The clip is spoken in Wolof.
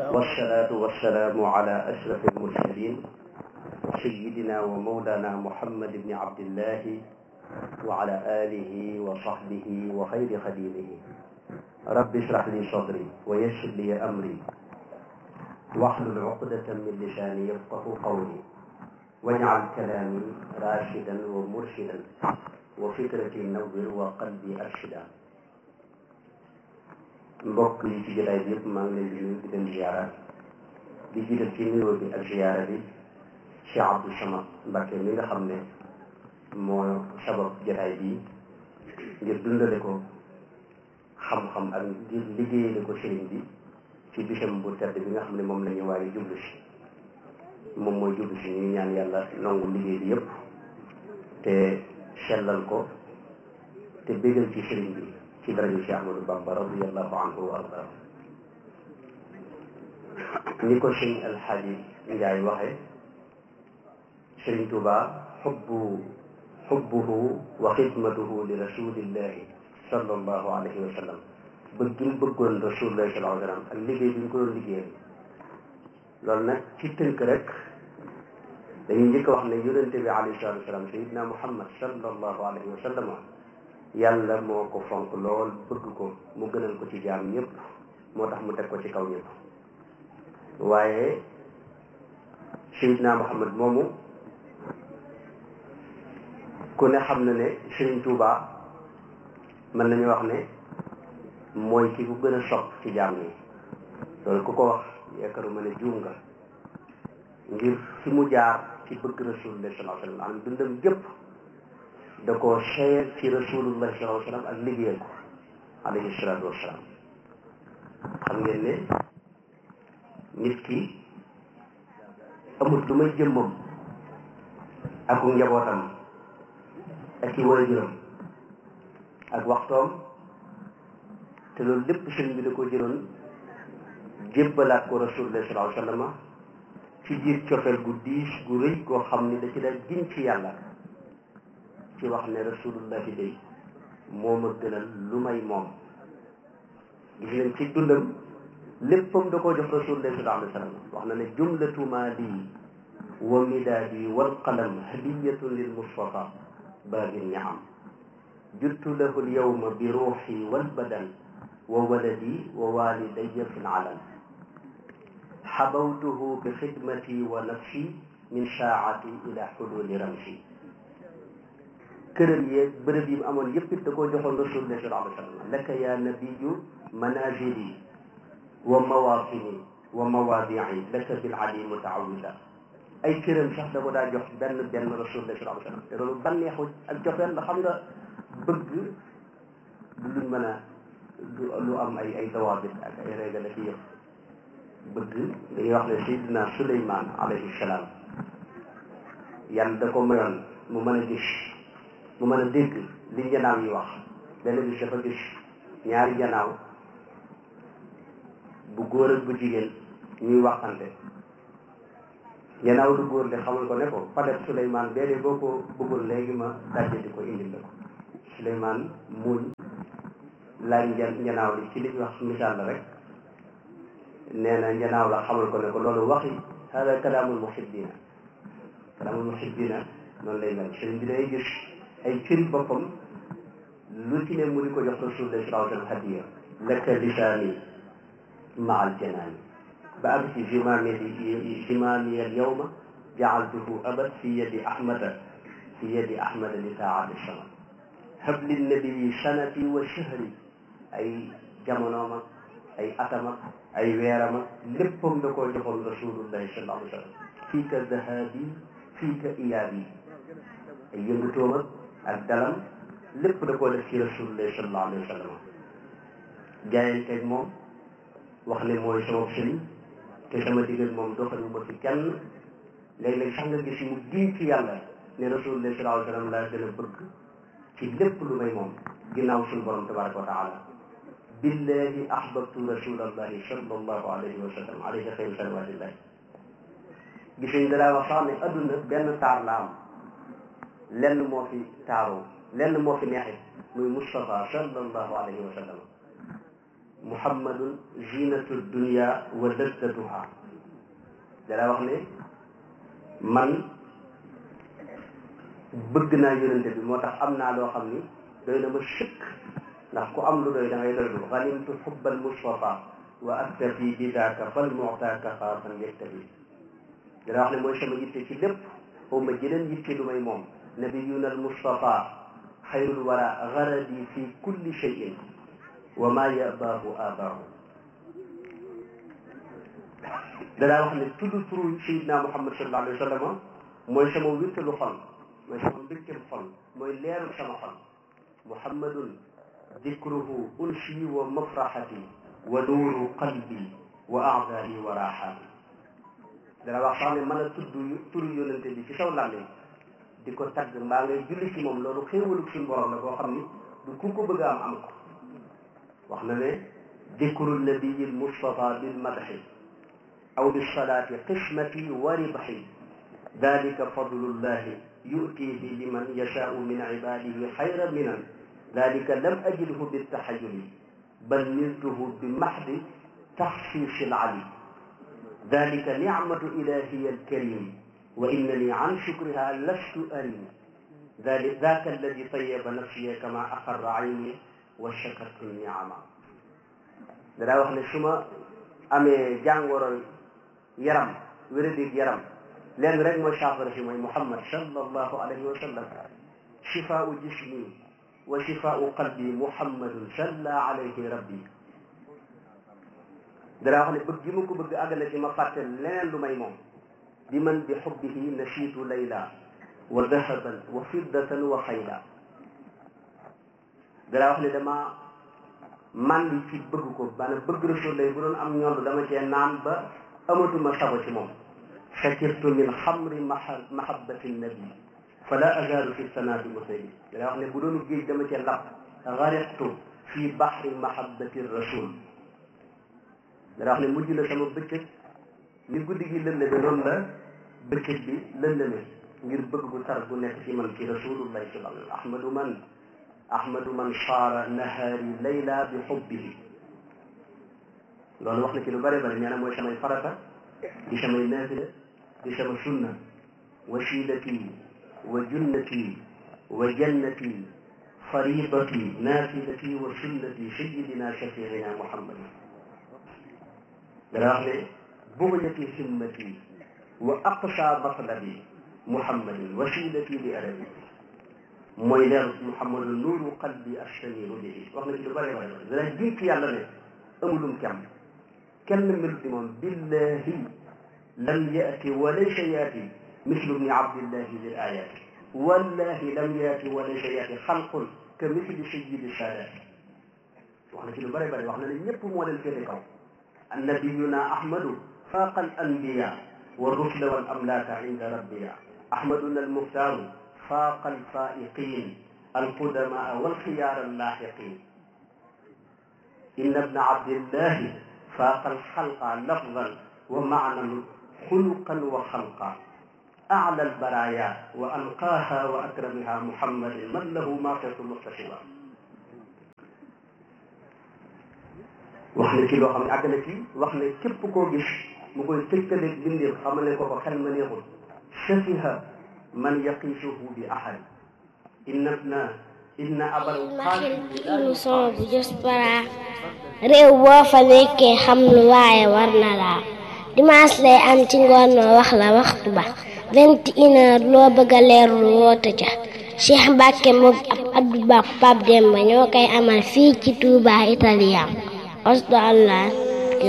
والصلاة والسلام على أشرف المرسلين سيدنا ومولانا محمد بن عبد الله وعلى آله وصحبه وخير خديمه رب اشرح لي صدري ويسر لي أمري واحلل عقدة من لساني يفقه قولي واجعل كلامي راشدا ومرشدا وفكرتي نور وقلبي أرشدا mbokk yi ci jotaay bi yëpp maa ngi leen di nuyu di leen ziyaara di jiital ci nuyoo bi ak ziyaara bi Cheikh Abdou Samad Mbacke mi nga xam ne moo sabab jotaay bi ngir dundale ko xam-xam ak ngir liggéeyale ko sëriñ bi ci bisam bu tedd bi nga xam ne moom la ñu waaye jublu si moom mooy jublu si ñu ñaan yàlla nangu liggéey bi yëpp te sellal ko te bégal ci sëriñ bi ci daraja Cheikh Ahmadou Bamba radiyallahu anhu wa arda ni ko sëñ Alxaaji Njaay waxe sëriñ Tuuba xubbu xubbuhu wa xidmatuhu li rasulillahi sallallahu alayhi wa sallam bëgg gi mu bëggoon rasulillahi sallallahu alayhi wa sallam ak liggéey bi ñu ko doon liggéeyal loolu nag ci tënk rek dañuy njëkk a wax ne yonente bi alayhi salatu wasalam sayidna muhammad sallallahu alayhi wa sallam yàlla moo ko fonk lool bëgg ko mu gënal ko ci jaam ñëpp moo tax mu teg ko ci kaw ñëpp waaye sayidna muhammad moomu ku ne xam na ne Sëriñ Tuuba mën nañu wax ne mooy ki ku gën a sopp ci jaam ñi loolu ku ko wax yaakaaruma ne juum nga ngir fi mu jaar ci bëgg rasulullah sallallahu alayhi wa sallam am dundam gépp da koo seeyal ci rasulullah sallallahu alayhi wa sallam ak liggéeyal ko alayhi salaatu wassalaam xam ngeen ne nit ki amul lu may jëmmam ak njabootam ak ci waajuram ak waxtoom te loolu lépp sëriñ bi da ko jëloon jébbalaat ko rasulullah sallallahu alayhi wa sallam ci biir cofeel gu diis gu rëy goo xam ni da ci daal giñ ci yàlla ci wax ne rasulullah fi day moo ma gënal lu may moom gis nañ ci dundam léppam da koo jox rasulullah sallallahu alayhi wa sallam wax na ne jumlatu maali wa midaadi wal qalam hadiyatun lil mustafa baagin niam juttu lahu lyawma bi ruuxi walbadan wa waladi wa walidaya fi lalam xabawtuhu bi xidmati wa nafsi min saacati ila xuduli ramsi këram yeeg bërëb yi mu amoon yëpp it da koo joxoon rasulullah sallallahu alayhi wa sallam laka ya nabiyu manazili wa mawatini wa mawaadii laka bil ali mutaawida ay këram sax da ko daa jox benn benn rasulullah sallallahu alayhi wa sallam te loolu bànneexu ak joxeel la xam nga bëgg du luñ mën a lu am ay ay dawaabit ak ay régal ak yëpp bëgg dañuy wax ne Seydina Suleymaan alayhi salaam yàlla da ko mayoon mu mën a gis mu mën a dégg li njanaaw yi wax benn bis dafa gis ñaari njanaaw bu góor ak bu jigéen ñuy waxante njanaaw du góor de xamal ko ne ko padeb Suleymaan bee de boo ko bëggul léegi ma dajje di ko indil la ko Suleymaan muñ laaj njanaaw li ci li ñuy wax misaal la rek nee na njanaaw la xamal ko ne ko loolu waxi hada kalaamul muhibbina kalaamul muhibbina noonu lay mel sëriñ bi day gis ay cëri boppam lu ci ne mu di ko jox rasulullah sallallahu alayhi wa sallam hadiya laka lisaani ma al janaani ba àgg ci zimaami zimaami al yawma jaaltuhu abad fi yadi ahmada fi yadi ahmada li taati sama habli nabii sanati wa shahri ay jamonoom ak ay atam ak ay weeram ak léppam da koo joxoon rasulullahi sallallahu alayhi wa sallam fii ka dahabi fii ka iyaabi ay yëngutoom ak ak dalam lépp da koo def ci rasulullahi sallallahu alayhi wa sallam jaayanteeg moom wax ne mooy sama sëriñ te sama digal moom doxalu ma fi kenn léeg-léeg sax nga gis mu giñ ci yàlla ne rasulullahi sallallahu alayhi wa sallam laa gën a bëgg ci lépp lu may moom ginnaaw suñu borom tabaraka wa taala billahi ahbabtu rasulallahi sallallahu alayhi wa sallam alayhi xayru salawatillahi gis nañ dalaa wax sax ne adduna benn taar la am lenn moo fi taaroo lenn moo fi neexit muy Moustapha sallallahu alayhi wa sallam muhammadun zinatu dunya wa laddatuha dara wax ne man bëgg naa yonente bi moo tax am naa loo xam ni doy na ma sëkk ndax ku am lu doy da ngay doylu ganimtu xubbal mustafa wa aktafi bi daaka fal mu'taaka xaasan yaktafi dara wax ne mooy sama yitte ci lépp xaw ma jëleen yitte lu may moom nabiyuna al mustafa xayrul wara garadi fi kulli cheyin wa ma yabaahu abaahu danaa wax ne tudd turu sayidna muhammad sallallahu alayhi wa sallam mooy sama wéttalu xol mooy sama mbégteem xol mooy leeru sama xol muhammadun dikruhu unsi wa mafraxati wa nuuru qalbi wa aadaai wa raaxaati dana wax sax ne mën a tudd turu yónnante bi ci saw làmmiñ di ko tagg mbaa ngay julli ci moom loolu xéewalug suñu borom la boo xam ni du ku ko bëgg a am am ko wax na ne dikru nabiyi lmustafa bilmadxi aw bisalaati qismati wa ribxi dalika fadlullahi yutihi liman yashaau min ibadihi xayra minan dalika lam ajidhu biltaxayuli bal niltuhu bi maxdi taxsiisi lali dalika nicmatu ilahiy alkarim wa innani an shukriha lastu arim daka alladi tayaba nafsiya kama aqarra ayni wa shakartu niama danaa wax ne su ma amee jàngoro yaram wéradig yaram leen rek mooy saafara si mooy muhammad sallallahu alayhi wa sallam shifaau jismi wa shifaau qalbi muhammadun salla alayhi rabbi danaa wax ne bëgg gi ma ko bëgg àgg na ci ma fàtte leneen lu may moom bi man bi xubbihi nasiitu layla wa dahaban wa fiddatan wa xayla danaa wax ne dama man li ci bëgg ko maanaam bëgg rasul lay bu doon am ñoom dama cee naan ba amatuma sago ci moom sakirtu min xamri mahabbati nabi fala azaalu fi sanaati musaybi danaa wax ne bu doon géej dama cee lab gariqtu fi baxri mahabbati rasul danaa wax ne mujj na sama bëccëg ni guddi gi lëndëme noonu la bëccëg bi lëndëme ngir bëgg gu tar gu nekk ci man ci rasulullahi sallallahu alayhi wa sallam ahmadu man ahmadu man saara nahaari layla bi xubbihi loolu wax na ci lu bëri bëri nee na mooy samay farata di samay naafila di sama sunna wasilati wa junnati wa jannati faridati naafilati wa sunnati sayidina shafiina muhammadin dana wax ne bugyati himmati wa aqsa matlabi muhammadin wasilati li arabi mooy leer muhammadu nuuru qalbi astaniru bihi wax na ci lu bëri bëri dana jiitu yàlla ne amulum kem kenn melut ni moom billahi lam yaati wa laysa yaati mislu bni abdillahi lil ayati wallahi lam yaati wa laysa yaati xalqun ka misli sayyidi saadaati wax na ci lu bëri bëri wax na ne ñëpp moo leen féete kaw annabiyuna ahmadu faaqa al anbiya wa rusla wal amlaaka inda rabbiya ahmaduna almuxtaaru faaqa alfaa'iqiin alqudamaa walxiyaar allaaxiqiin inna bna abdillahi faaqa alxalqa lafdan wa maanan xuluqan wa xalqa أعلى البرايا وأنقاها وأكرمها محمد من له ماقص مستشفى wax na ci loo xam ne àgg na ci wax ne képp koo gis mu koy tëkkaleeg bindeef xamale ko ko xel ma neexul safiha man yaqiisuhu bi ahad inna na inna abal émission bu Diaspora réew boo fa nekkee xam lu waaye war na laa dimanche lay am ci ngoon noo wax la waxtu ba vingt et une heure loo bëgg a leerlu woote ca Cheikh Mbacke moom ab Abdou Ba Pape Demba ñoo koy amal fii ci Touba Italien osdo allah